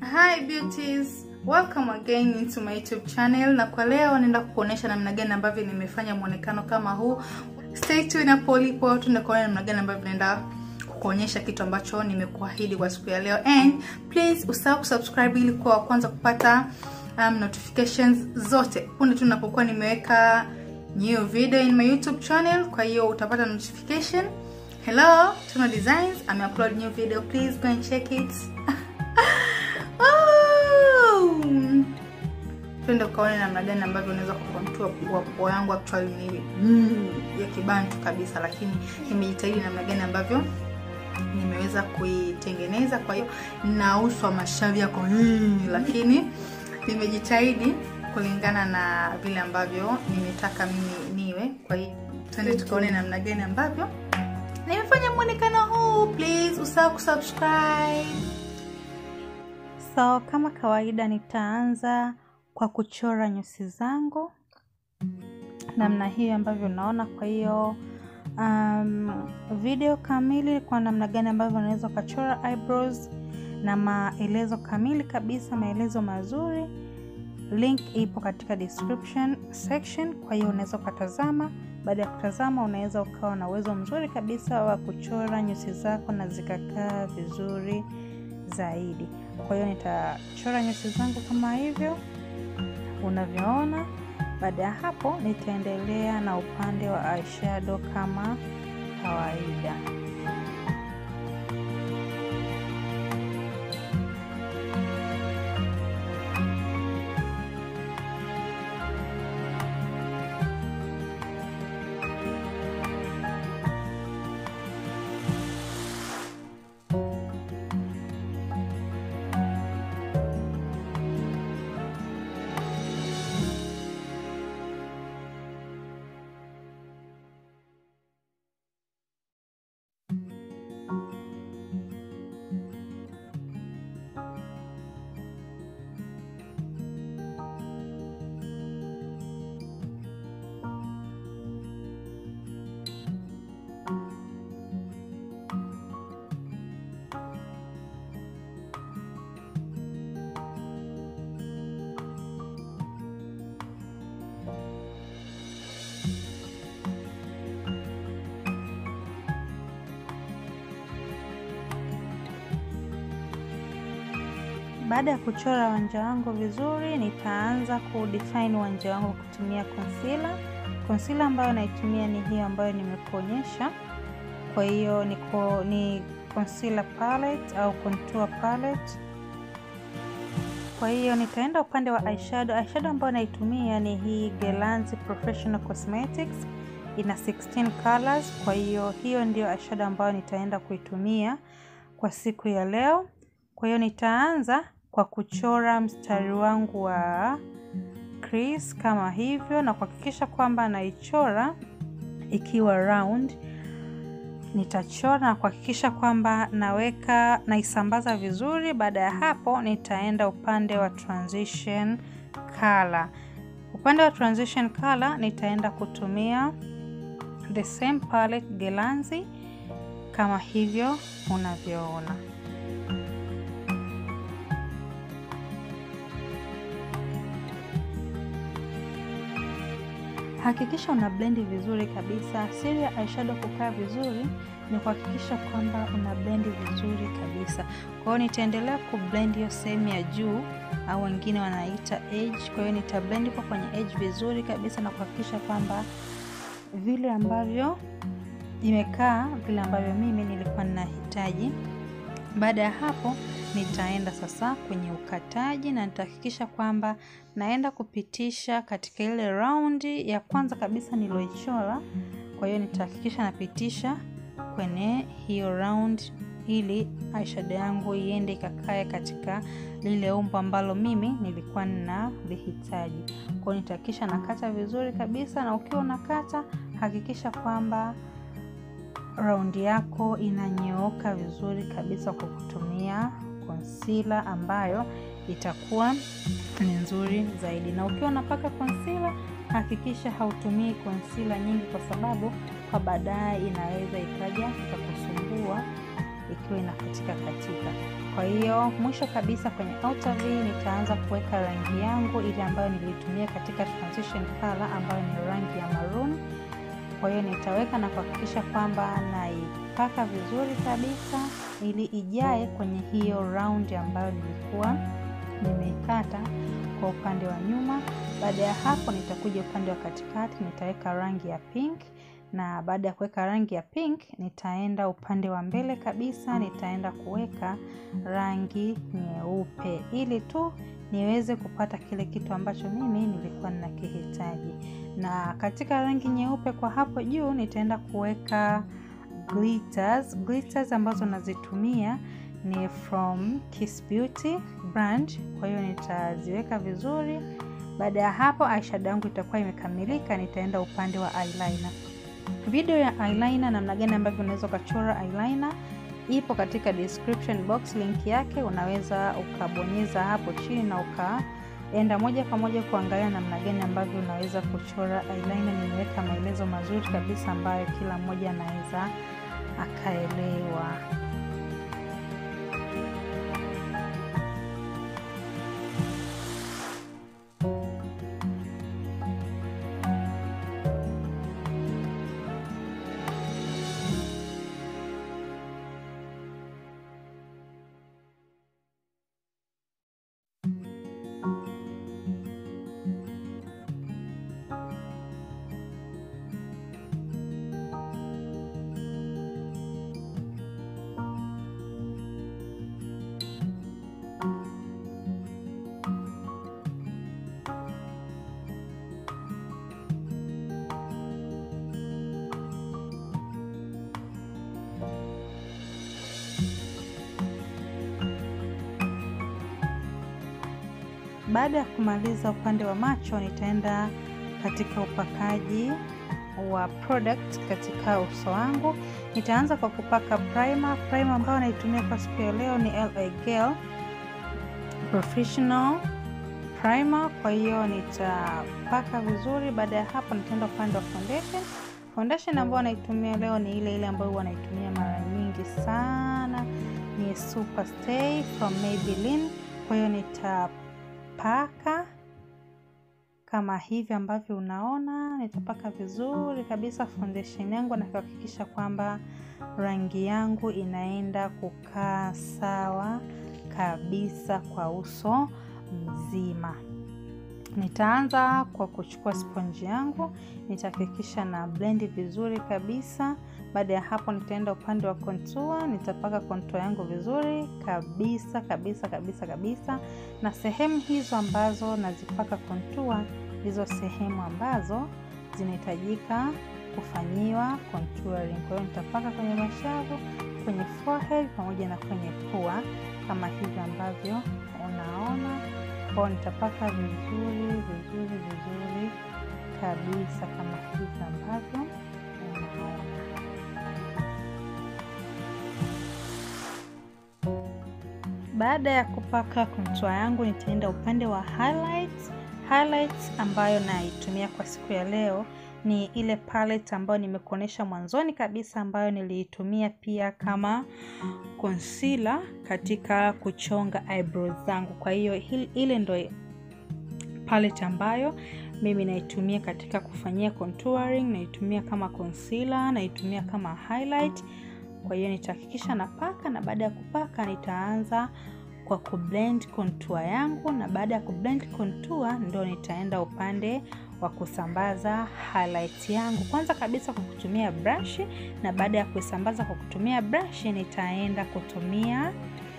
Hi beauties, welcome again into my YouTube channel, na kwa leo naenda kukuonesha namna gani ambavyo nimefanya muonekano kama huu. Stay tuned hapo ulipo, tuende kuona namna gani ambavyo naenda kukuonyesha kitu ambacho nimekuahidi kwa siku ya leo, and please usahau kusubscribe ili kuwa wa kwanza kupata um, notifications zote punde tu ninapokuwa nimeweka new video in my YouTube channel. Kwa hiyo utapata notification. Hello, Tuna Designs, I'm upload new video, please go and check it. Oh! Twende ukaone namna gani ambavyo unaweza kucontour pua yangu actually ni mm, ya kibantu kabisa, lakini nimejitahidi namna gani ambavyo nimeweza kuitengeneza. Kwa hiyo na uso wa mashavi yako mm, lakini nimejitahidi kulingana na vile ambavyo nimetaka mimi niwe. Kwa hiyo twende tukaone namna gani ambavyo nimefanya muonekano huu. Please usahau kusubscribe. So kama kawaida nitaanza kwa kuchora nyusi zangu namna hiyo ambavyo unaona. Kwa hiyo um, video kamili kwa namna gani ambavyo unaweza ukachora eyebrows na maelezo kamili kabisa, maelezo mazuri, link ipo katika description section. Kwa hiyo unaweza ukatazama. Baada ya kutazama, unaweza ukawa na uwezo mzuri kabisa wa kuchora nyusi zako na zikakaa vizuri zaidi. Kwa hiyo nitachora nyusi zangu kama hivyo unavyoona. Baada ya hapo, nitaendelea na upande wa eyeshadow kama kawaida. Baada ya kuchora wanja wangu vizuri, nitaanza kudefine wanja wangu kutumia concealer. Concealer ambayo naitumia ni hiyo ambayo nimekuonyesha. Kwa hiyo ni, ni concealer palette au contour palette. Kwa hiyo nitaenda upande wa eyeshadow. Eyeshadow ambayo naitumia ni hii Gelanzi Professional Cosmetics, ina 16 colors. Kwa hiyo hiyo ndio eyeshadow ambayo nitaenda kuitumia kwa siku ya leo. Kwa hiyo nitaanza kwa kuchora mstari wangu wa crease kama hivyo, na kuhakikisha kwamba naichora ikiwa round. Nitachora na kuhakikisha kwamba naweka naisambaza vizuri. Baada ya hapo, nitaenda upande wa transition color. Upande wa transition color nitaenda kutumia the same palette Gelanzi kama hivyo unavyoona. Hakikisha una blendi vizuri kabisa. Siri ya eyeshadow kukaa vizuri ni kuhakikisha kwamba una blendi vizuri kabisa. Kwa hiyo nitaendelea kublend hiyo sehemu ya juu au wengine wanaita edge. Kwa hiyo nitablend kwa kwenye edge vizuri kabisa na kuhakikisha kwamba vile ambavyo imekaa vile ambavyo mimi nilikuwa ninahitaji. Baada ya hapo nitaenda sasa kwenye ukataji na nitahakikisha kwamba naenda kupitisha katika ile raundi ya kwanza kabisa niloichora. Kwa hiyo nitahakikisha napitisha kwenye hiyo round ili eyeshadow yangu iende ikakae katika lile umbo ambalo mimi nilikuwa ninalihitaji. Kwa hiyo nitahakikisha nakata vizuri kabisa, na ukiwa unakata hakikisha kwamba raundi yako inanyooka vizuri kabisa kwa kutumia concealer ambayo itakuwa ni nzuri zaidi. Na ukiwa unapaka concealer, hakikisha hautumii concealer nyingi, kwa sababu kwa baadaye inaweza ikaja ikakusumbua ikiwa inakatika katika. Kwa hiyo mwisho kabisa kwenye outer V nitaanza kuweka rangi yangu ile ambayo nilitumia katika transition color ambayo ni rangi ya maroon. Kwa hiyo nitaweka na kuhakikisha kwamba naipaka vizuri kabisa ili ijae kwenye hiyo round ambayo nilikuwa nimeikata kwa upande wa nyuma. Baada ya hapo, nitakuja upande wa katikati, nitaweka rangi ya pink, na baada ya kuweka rangi ya pink, nitaenda upande wa mbele kabisa, nitaenda kuweka rangi nyeupe ili tu niweze kupata kile kitu ambacho mimi nilikuwa ninakihitaji. Na katika rangi nyeupe kwa hapo juu, nitaenda kuweka glitters. Glitters ambazo nazitumia ni from Kiss Beauty brand, kwa hiyo nitaziweka vizuri. Baada ya hapo eyeshadow yangu itakuwa imekamilika, nitaenda upande wa eyeliner. Video ya eyeliner, namna gani ambavyo unaweza ukachora eyeliner ipo katika description box, link yake unaweza ukabonyeza hapo chini na ukaenda moja kwa moja kuangalia namna gani ambavyo unaweza kuchora eyeliner. Nimeweka maelezo mazuri kabisa ambayo kila mmoja anaweza akaelewa. Baada ya kumaliza upande wa macho, nitaenda katika upakaji wa product katika uso wangu. Nitaanza kwa kupaka primer. Primer ambayo naitumia kwa siku ya leo ni LA Girl Professional Primer. Kwa hiyo nitapaka vizuri. Baada ya hapo, nitaenda upande wa foundation. Foundation ambayo naitumia leo ni ile ile ambayo huwa naitumia mara nyingi sana, ni Super Stay from Maybelline. Kwa hiyo nita paka kama hivi ambavyo unaona, nitapaka vizuri kabisa foundation yangu na kuhakikisha kwamba rangi yangu inaenda kukaa sawa kabisa kwa uso mzima. Nitaanza kwa kuchukua sponji yangu, nitahakikisha na blendi vizuri kabisa. Baada ya hapo, nitaenda upande wa contour, nitapaka contour yangu vizuri kabisa kabisa kabisa kabisa, na sehemu hizo ambazo nazipaka contour ndizo sehemu ambazo zinahitajika kufanyiwa contouring. Kwa hiyo nitapaka kwenye mashavu, kwenye forehead pamoja na kwenye pua kama hivi ambavyo unaona kwao nitapaka vizuri vizuri vizuri kabisa kama hivi ambavyo unaona. Baada ya kupaka contour yangu, nitaenda upande wa highlights. Highlights ambayo naitumia kwa siku ya leo ni ile palette ambayo nimekuonyesha mwanzoni kabisa, ambayo niliitumia pia kama concealer katika kuchonga eyebrows zangu. Kwa hiyo ile ndo palette ambayo mimi naitumia katika kufanyia contouring, naitumia kama concealer, naitumia kama highlight. Kwa hiyo nitahakikisha napaka, na baada ya kupaka nitaanza kwa kublend contour yangu, na baada ya kublend contour ndo nitaenda upande wa kusambaza highlight yangu, kwanza kabisa kwa kutumia brush, na baada ya kuisambaza kwa kutumia brush nitaenda kutumia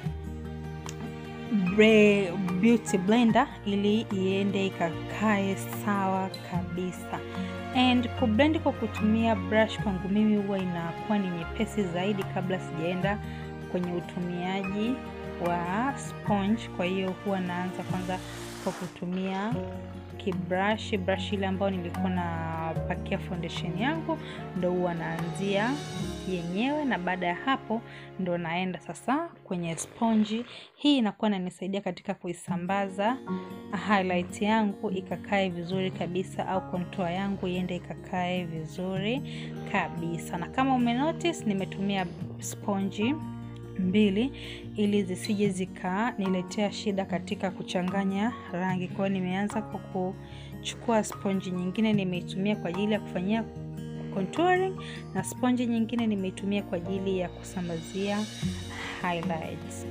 Bre beauty blender ili iende ikakae sawa kabisa. And kublend kwa kutumia brush kwangu mimi huwa inakuwa ni nyepesi zaidi kabla sijaenda kwenye utumiaji wa sponge. Kwa hiyo huwa naanza kwanza kwa kutumia kibrush, brush ile ambayo nilikuwa napakia foundation yangu, ndo huwa naanzia yenyewe, na baada ya hapo ndo naenda sasa kwenye sponji. Hii inakuwa inanisaidia katika kuisambaza highlight yangu ikakae vizuri kabisa, au contour yangu iende ikakae vizuri kabisa. Na kama umenotice, nimetumia sponji mbili ili zisije zikaniletea shida katika kuchanganya rangi. Kwa hiyo nimeanza kwa kuchukua sponji nyingine nimeitumia kwa ajili ya kufanyia contouring na sponji nyingine nimeitumia kwa ajili ya kusambazia highlights.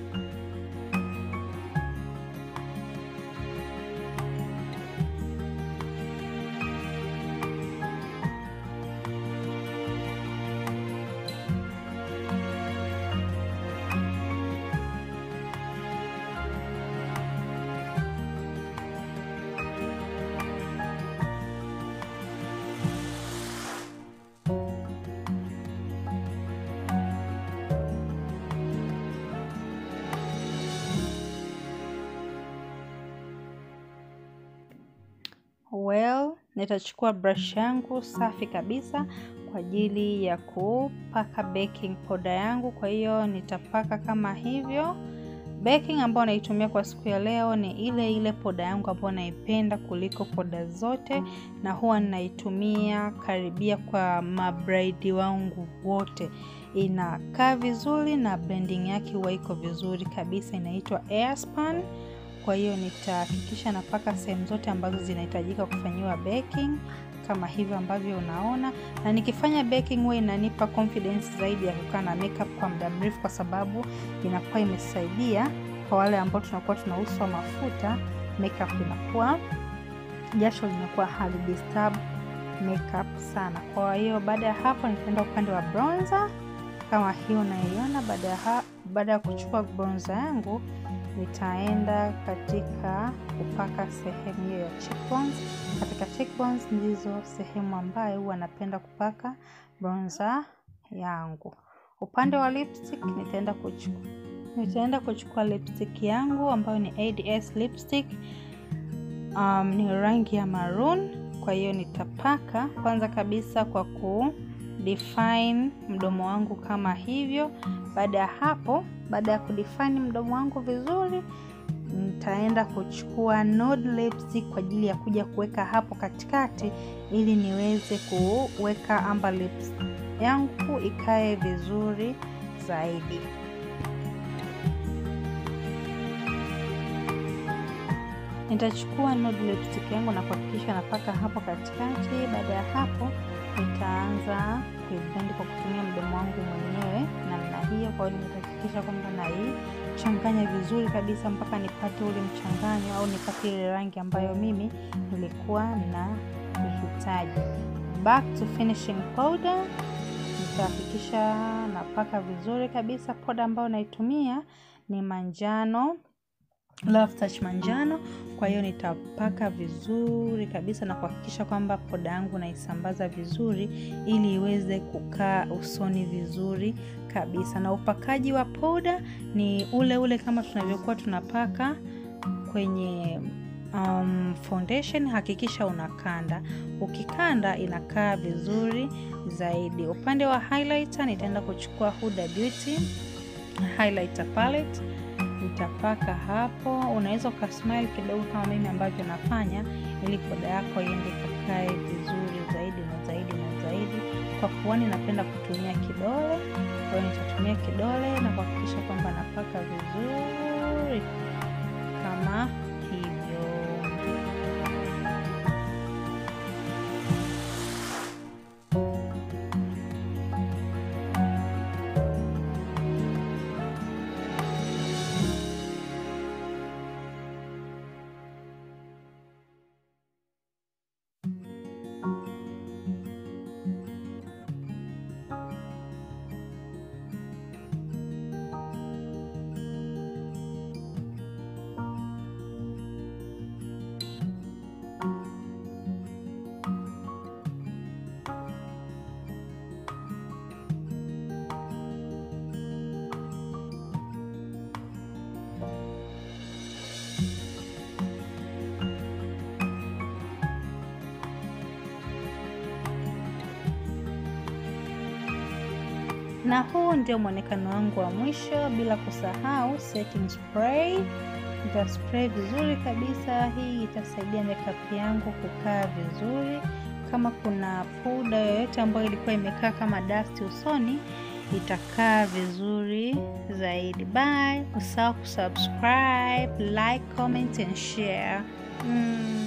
Well, nitachukua brush yangu safi kabisa kwa ajili ya kupaka baking powder yangu. Kwa hiyo nitapaka kama hivyo. Baking ambayo naitumia kwa siku ya leo ni ile ile poda yangu ambayo naipenda kuliko poda zote, na huwa naitumia karibia kwa mabraidi wangu wote. Inakaa vizuri na blending yake huwa iko vizuri kabisa, inaitwa Airspan. Kwa hiyo nitahakikisha napaka sehemu zote ambazo zinahitajika kufanyiwa baking kama hivyo ambavyo unaona, na nikifanya baking huwa inanipa confidence zaidi ya kukaa na makeup kwa muda mrefu, kwa sababu inakuwa imesaidia kwa wale ambao tunakuwa tuna uso wa mafuta, makeup inakuwa jasho linakuwa hali disturb makeup sana. Kwa hiyo baada ya hapo nitaenda upande wa bronzer kama hiyo unaiona. Baada ya baada ya kuchukua bronzer yangu nitaenda katika kupaka sehemu hiyo ya cheekbones. Katika cheekbones ndizo sehemu ambayo huwa napenda kupaka bronzer yangu. Upande wa lipstick nitaenda kuchukua nitaenda kuchukua lipstick yangu ambayo ni ADS lipstick. Um, ni rangi ya maroon. Kwa hiyo nitapaka kwanza kabisa kwa ku define mdomo wangu kama hivyo. Baada ya hapo, baada ya kudefine mdomo wangu vizuri, nitaenda kuchukua nude lipstick kwa ajili ya kuja kuweka hapo katikati, ili niweze kuweka amber lips yangu ikae vizuri zaidi. Nitachukua nude lipstick yangu na kuhakikisha napaka hapo katikati. Baada ya hapo nitaanza kuiblend kwa kutumia mdomo wangu mwenyewe namna hiyo. Kwa hiyo nitahakikisha kwamba naichanganya vizuri kabisa mpaka nipate ule mchanganyo au nipate ile rangi ambayo mimi nilikuwa na ihitaji. Back to finishing powder, nitahakikisha napaka vizuri kabisa. Powder ambayo naitumia ni manjano Love Touch manjano. Kwa hiyo nitapaka vizuri kabisa na kuhakikisha kwamba poda yangu naisambaza vizuri ili iweze kukaa usoni vizuri kabisa. Na upakaji wa poda ni ule ule kama tunavyokuwa tunapaka kwenye um, foundation. Hakikisha unakanda, ukikanda inakaa vizuri zaidi. Upande wa highlighter nitaenda kuchukua Huda Beauty highlighter palette nitapaka hapo. Unaweza ukasmile kidogo kama mimi ambavyo nafanya, ili poda yako iende kakae vizuri zaidi na zaidi na zaidi. Kwa puani napenda kutumia kidole, kwa hiyo nitatumia kidole na kuhakikisha kwamba napaka vizuri kama hivyo. na huu ndio mwonekano wangu wa mwisho, bila kusahau setting spray. Nita spray vizuri kabisa. Hii itasaidia makeup yangu kukaa vizuri. Kama kuna poda yoyote ambayo ilikuwa imekaa kama dust usoni, itakaa vizuri zaidi. Bye. Usahau kusubscribe, like, comment and share. Mm.